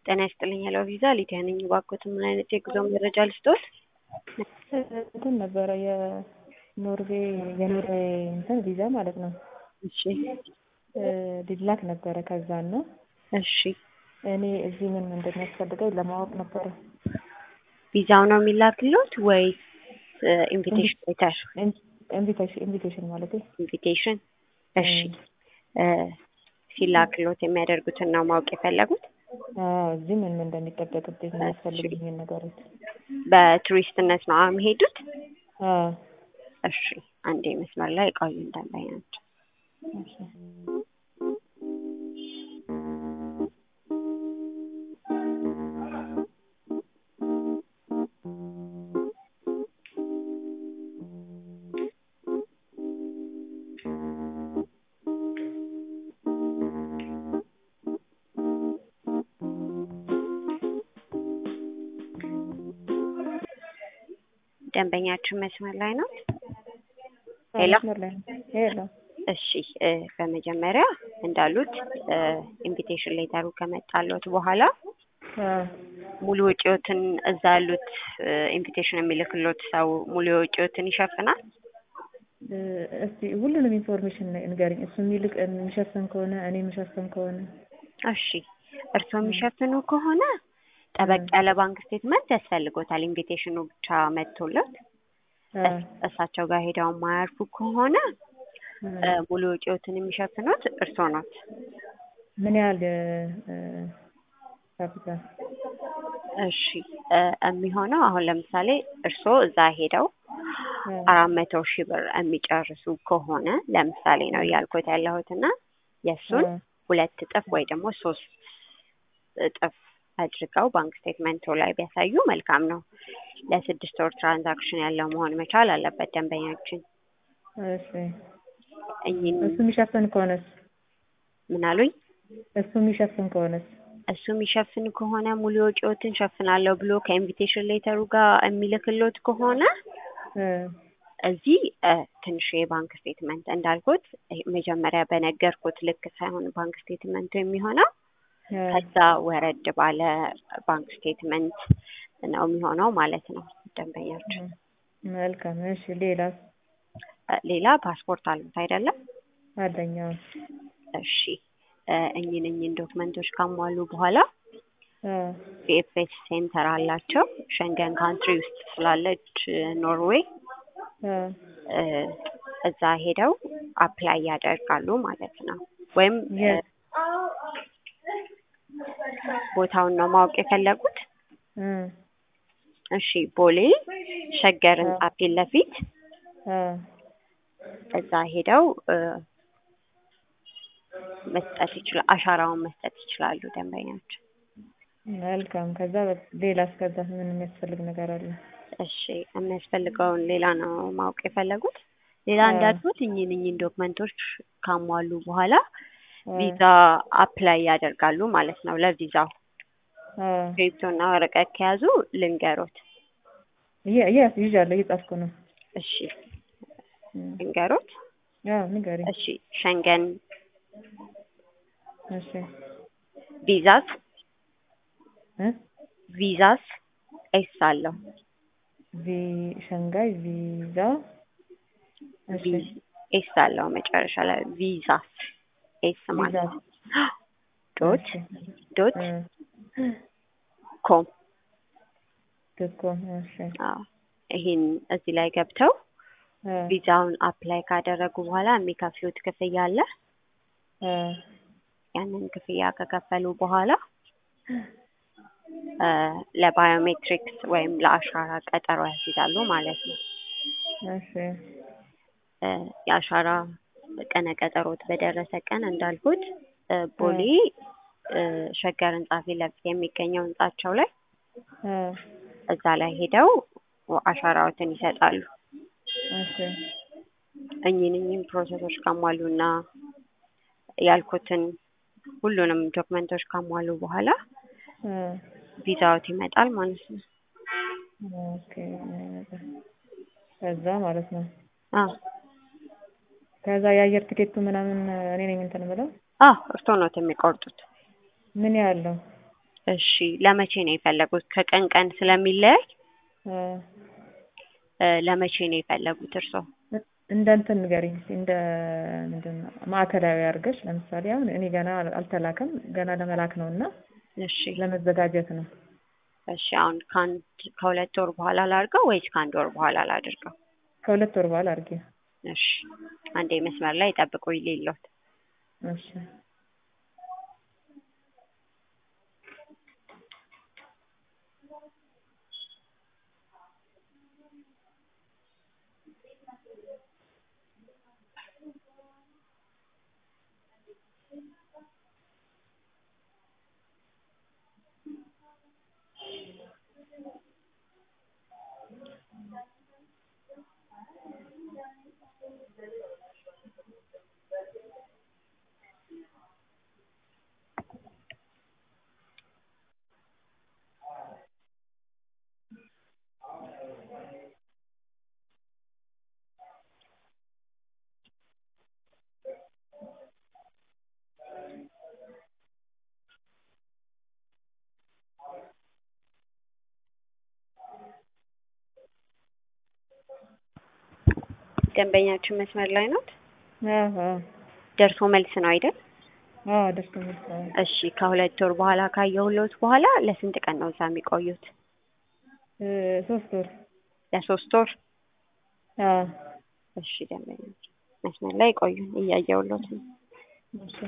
ጤና ይስጥልኝ ሄሎ ቪዛ ሊዲያ ነኝ። እባክዎትን ምን አይነት የጉዞ መረጃ ልስጥዎት? እንትን ነበረ የኖርዌይ የኖርዌይ እንትን ቪዛ ማለት ነው። እሺ ሊላክ ነበረ ከዛን ነው እሺ እኔ እዚህ ምን እንደሚያስፈልገኝ ለማወቅ ነበረ። ቪዛው ነው የሚላክልዎት ወይስ ኢንቪቴሽን ሌተር? ኢንቪቴሽን ኢንቪቴሽን ማለት ኢንቪቴሽን እሺ ሲላክልዎት የሚያደርጉትን ነው ማወቅ የፈለጉት? እዚህ ምን ምን እንደሚጠበቅብኝ የሚያስፈልጉኝን ነገሮች በቱሪስትነት ነው የሚሄዱት? አዎ እሺ አንዴ መስመር ላይ ቆዩ እንዳላይ ናቸው። እሺ ደንበኛችን መስመር ላይ ነው? ሄሎ መስመር ላይ ነው። ሄሎ እሺ እ በመጀመሪያ እንዳሉት ኢንቪቴሽን ሌተሩ ከመጣለት በኋላ ሙሉ ወጪዎትን እዛ ያሉት ኢንቪቴሽን የሚልክሎት ሰው ሙሉ ወጪዎትን ይሸፍናል? እስቲ ሁሉንም ኢንፎርሜሽን ንገሪኝ። እሱ የሚልቅ የሚሸፍን ከሆነ እኔ የሚሸፍን ከሆነ እሺ እርስዎ የሚሸፍኑ ከሆነ ጠበቅ ያለ ባንክ ስቴትመንት ያስፈልጎታል። ኢንቪቴሽኑ ብቻ መጥቶለት እሳቸው ጋር ሄደው የማያርፉ ከሆነ ሙሉ ወጪዎትን የሚሸፍኑት እርስዎ ኖት። ምን ያህል ካፒታል? እሺ የሚሆነው አሁን ለምሳሌ እርስዎ እዛ ሄደው አራት መቶ ሺህ ብር የሚጨርሱ ከሆነ ለምሳሌ ነው እያልኩት ያለሁት እና የእሱን ሁለት እጥፍ ወይ ደግሞ ሶስት እጥፍ አድርገው ባንክ ስቴትመንቱ ላይ ቢያሳዩ መልካም ነው። ለስድስት ወር ትራንዛክሽን ያለው መሆን መቻል አለበት ደንበኛችን። እሺ እኚህን እሱ የሚሸፍን ከሆነስ? ምን አሉኝ? እሱ የሚሸፍን ከሆነስ? እሱ የሚሸፍን ከሆነ ሙሉ ወጪዎትን ሸፍናለሁ ብሎ ከኢንቪቴሽን ሌተሩ ጋር የሚልክሎት ከሆነ እዚህ ትንሽ የባንክ ስቴትመንት እንዳልኩት መጀመሪያ በነገርኩት ልክ ሳይሆን ባንክ ስቴትመንቱ የሚሆነው ከዛ ወረድ ባለ ባንክ ስቴትመንት ነው የሚሆነው ማለት ነው ደንበኛችን። መልካም እሺ። ሌላስ? ሌላ ፓስፖርት አሉት አይደለም? አለኝ። አዎ። እሺ እኚህን እኚህን ዶክመንቶች ካሟሉ በኋላ ቪኤፍኤስ ሴንተር አላቸው ሸንገን ካንትሪ ውስጥ ስላለች ኖርዌይ እዛ ሄደው አፕላይ ያደርጋሉ ማለት ነው። ወይም ቦታውን ነው ማወቅ የፈለጉት? እሺ ቦሌ ሸገር ህንጻ ፊት ለፊት እዛ ሄደው መስጠት ይችላል አሻራውን መስጠት ይችላሉ ደንበኛቸው። መልካም። ከዛ ሌላስ? ከዛ ምን የሚያስፈልግ ነገር አለ? እሺ የሚያስፈልገውን ሌላ ነው ማወቅ የፈለጉት? ሌላ እንዳልኩት እኚህን እኚህን ዶክመንቶች ካሟሉ በኋላ ቪዛ አፕላይ ያደርጋሉ ማለት ነው። ለቪዛው ስክሪፕቶና ወረቀት ከያዙ ልንገሮት። ይዣለሁ፣ እየጻፍኩ ነው። እሺ ልንገሮት። አዎ ንገሪኝ። እሺ ሸንገን እሺ ቪዛስ እ ቪዛስ ኤስ አለው ቪ ሸንጋይ ቪዛ እሺ ኤስ አለው መጨረሻ ላይ ቪዛስ ኤስ ማለት ነው። ዶት ዶት ኮም ዶት ኮም እሺ አዎ ይሄን እዚህ ላይ ገብተው ቪዛውን አፕላይ ካደረጉ በኋላ የሚከፍሉት ክፍያ አለ። ያንን ክፍያ ከከፈሉ በኋላ ለባዮሜትሪክስ ወይም ለአሻራ ቀጠሮ ያስይዛሉ ማለት ነው። እሺ የአሻራ ቀነ ቀጠሮት በደረሰ ቀን እንዳልኩት ቦሌ ሸገር ህንጻ ፊት ለፊት የሚገኘው ህንጻቸው ላይ እዛ ላይ ሄደው አሻራዎትን ይሰጣሉ። እሺ እኚህን እኚህን ፕሮሰሶች ካሟሉና ያልኩትን ሁሉንም ዶክመንቶች ካሟሉ በኋላ ቪዛዎት ይመጣል ማለት ነው። ኦኬ ከዛ ማለት ነው። አዎ ከዛ የአየር ትኬቱ ምናምን እኔ ነኝ እንትን ብለው አዎ እርስዎ ኖት የሚቆርጡት። ምን ያህል ነው? እሺ ለመቼ ነው የፈለጉት? ከቀን ቀን ስለሚለያይ አ፣ እ፣ ለመቼ ነው የፈለጉት እርስዎ? እንደ እንትን ንገሪኝ እስኪ እንደ ምንድን ነው ማዕከላዊ አድርገሽ ለምሳሌ አሁን እኔ ገና አልተላከም ገና ለመላክ ነው እና እሺ ለመዘጋጀት ነው። እሺ አሁን ከአንድ ከሁለት ወር በኋላ ላድርገው ወይስ ከአንድ ወር በኋላ ላድርገው? ከሁለት ወር በኋላ አድርጌ። እሺ አንዴ መስመር ላይ ጠብቁ ይሌሎት እሺ ደንበኛችን መስመር ላይ ናት። አዎ አዎ ደርሶ መልስ ነው አይደል? አዎ ደስ የሚል ነው። እሺ ከሁለት ወር በኋላ ካየሁሎት በኋላ ለስንት ቀን ነው እዛ የሚቆዩት? እ፣ ሶስት ወር ለሶስት ወር። አዎ እሺ ደንበኛችን መስመር ላይ ቆዩን እያየሁሎት ነው። እሺ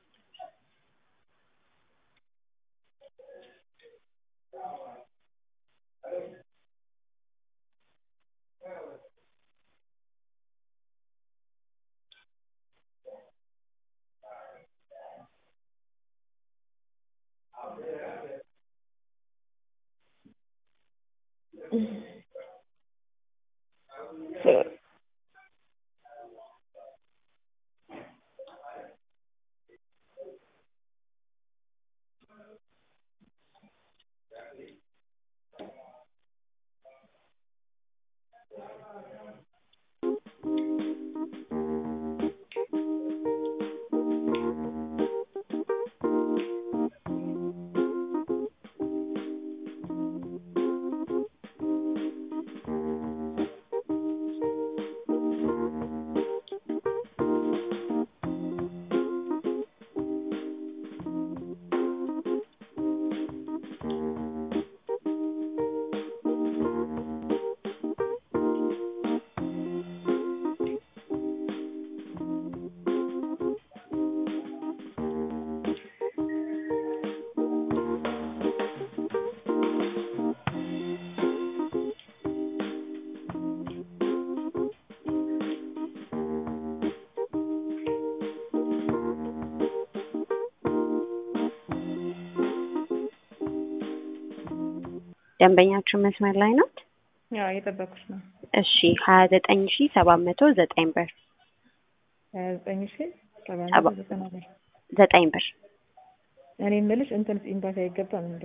ደንበኛችን መስመር ላይ ናት። ያው እየጠበኩሽ ነው። እሺ ሀያ ዘጠኝ ሺ ሰባት መቶ ዘጠኝ ብር ሀያ ዘጠኝ ሺ ሰባት ሰባ- መቶ ዘጠና ብር። ዘጠኝ ብር እኔ የምልሽ እንትን ኤምባሲ አይገባም እንዴ?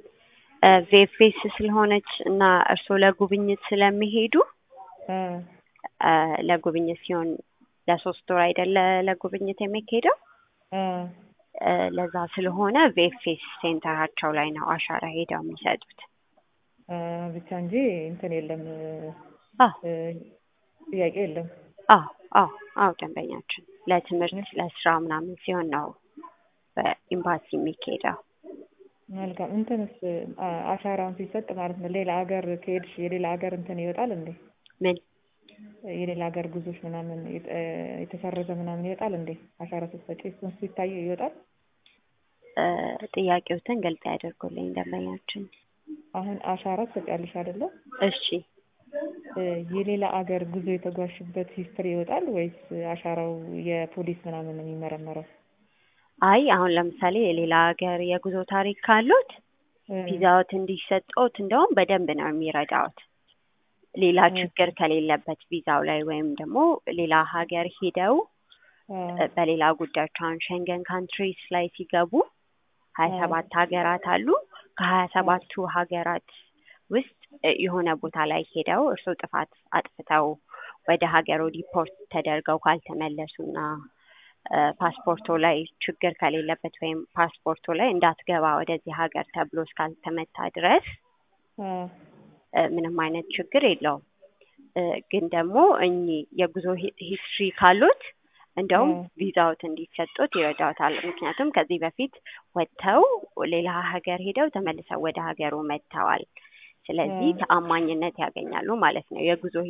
ቬፌስ ስለሆነች እና እርስዎ ለጉብኝት ስለሚሄዱ አ አ፣ ለጉብኝት ሲሆን ለሶስት ወር አይደለ ለጉብኝት የሚካሄደው አ አ፣ ለዛ ስለሆነ ቬፌስ ሴንተራቸው ላይ ነው አሻራ ሄደው የሚሰጡት። አ ብቻ እንጂ እንትን የለም አዎ እ፣ ጥያቄ የለም። አዎ አዎ አዎ ደንበኛችን ለትምህርት ለስራ ምናምን ሲሆን ነው በኤምባሲ የሚካሄደው። መልካም እንትንስ አ- አሻራውን ሲሰጥ ማለት ነው ሌላ ሀገር ከሄድሽ የሌላ ሀገር እንትን ይወጣል እንዴ? ምን የሌላ ሀገር ጉዞች ምናምን የተ- የተሰረዘ ምናምን ይወጣል እንዴ? አሻራ ስትሰጪ እሱን ሲታይ ይወጣል። አ፣ ጥያቄዎትን ግልጽ ያደርጉልኝ ደንበኛችን። አሁን አሻራ ትሰጫለሽ አይደለ? እሺ እ፣ የሌላ ሀገር ጉዞ የተጓዝሽበት ሂስትሪ ይወጣል ወይስ አሻራው የፖሊስ ምናምን ነው የሚመረመረው? አይ አሁን ለምሳሌ የሌላ ሀገር የጉዞ ታሪክ ካሉት እ፣ ቪዛዎት እንዲሰጠውት እንደውም በደንብ ነው የሚረዳውት። ሌላ እ። ችግር ከሌለበት ቪዛው ላይ ወይም ደግሞ ሌላ ሀገር ሄደው አ፣ እ፣ በሌላ ጉዳዮች አሁን ሸንገን ካንትሪስ ላይ ሲገቡ ሀያ አ፣ ሰባት ሀገራት አሉ። ከሀያ ሰባቱ ሀገራት ውስጥ እ፣ የሆነ ቦታ ላይ ሄደው እርስዎ ጥፋት አጥፍተው ወደ ሀገሩ ዲፖርት ተደርገው ካልተመለሱና ፓስፖርቱ ላይ ችግር ከሌለበት ወይም ፓስፖርቱ ላይ እንዳትገባ ወደዚህ ሀገር ተብሎ እስካልተመታ ድረስ አ እ ምንም አይነት ችግር የለውም። እ ግን ደግሞ እኚህ የጉዞ ሂ- ሂስትሪ ካሉት እንደውም እ ቪዛዎት እንዲሰጡት ይረዳዎታል። ምክንያቱም ከዚህ በፊት ወጥተው ሌላ ሀገር ሄደው ተመልሰው ወደ ሀገሩ መጥተዋል። ስለዚህ እ ተአማኝነት ያገኛሉ ማለት ነው። የጉዞ